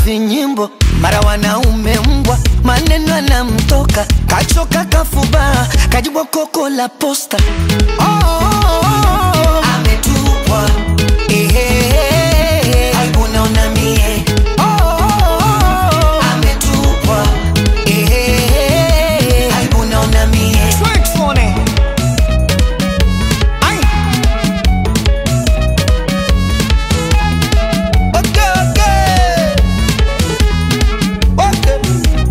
vinyimbo mara wanaume mbwa maneno anamtoka kachoka kafuba kajibwa koko la posta oh, oh, oh, oh. ametupwa Ehehehe. aibu naona mie oh, oh, oh, oh. ametupwa Ehehehe. aibu naona mie Ai. Okay, okay. Okay.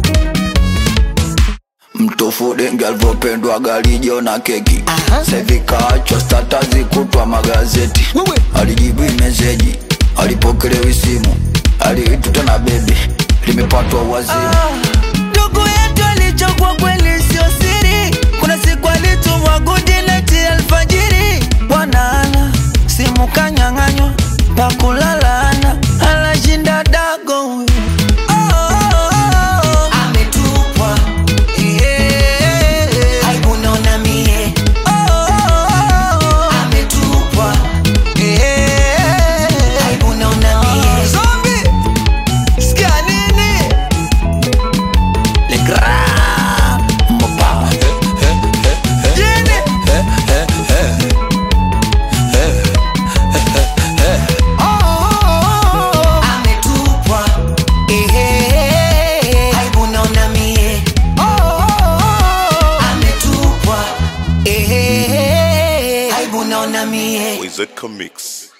mtofu dengi alivyopendwa galijo na keki Aha. sevikaachwa statazi kutwa magazeti Wewe. alijibu meseji alipokelewi simu aliituta na bebi limepatwa wazimu ndugu yetu alichokwa kweli sio siri kuna siku alitumwa gudineti alfajiri bwanaana simu kanyang'anywa pakulalana alashinda dago huyu. Oh, oh, oh, oh. ametupwa Eh, aibu naona mie Oh, oh, oh, oh. ametupwa Eh, aibu naona mie Zombie, sikia nini Le Grand Mopa. Jini. Oh, oh, oh, oh. Ametupwa. Ehehehe. Aibu naona mie. Oh, oh, oh, oh. Ametupwa. Ehehehe. Aibu naona mie Wizard Comics.